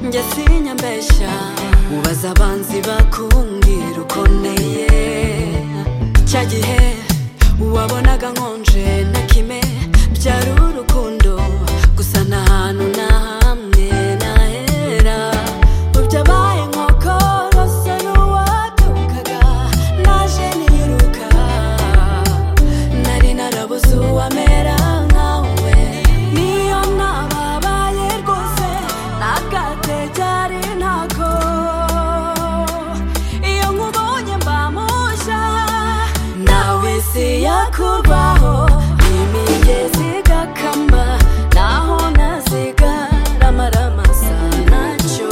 njye sinyambeshya ubaza abanzi bakumbwira uko nteye cya gihe wabonaga nkonje na kime byari urukundo gusa nta hantu na hamwe nahera ubyabaye nkoko rose n'uwadukaga naje niruka nari narabuze uwamera nkawe niyo nababaye rwose nagate cyari ntako iyo nkubonye mba mushya nawe isi yakubaho imigezi igakama naho nazigarama ramasa nacyo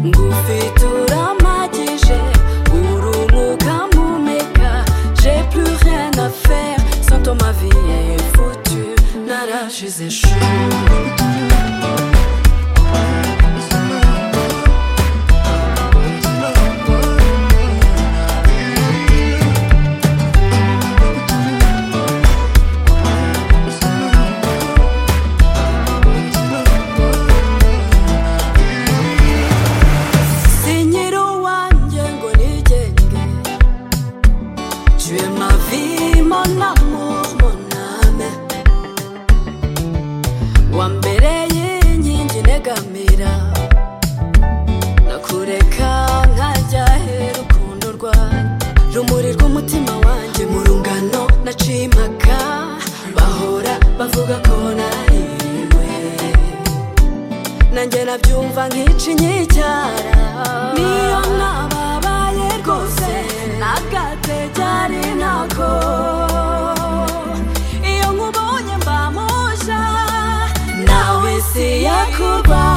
ngufite uramagije urumuka mumeka j'ai plus rien à faire sans toi ma vie est foutue narashize shuri sinyira uwanjye ngo nigenge tuye mavi mon amour mon âme wambereye inkingi negamira nakureka nkajya hera urukundo rwawe rumuri rw'umutima wanjye mu rungano naciye impaka bahora bavuga ko nariwe nanjye nabyumva nkica inyicyara niyo nababaye rwose nagate byari ntako iyo nkubonye mba mushya nawe isi yakubaho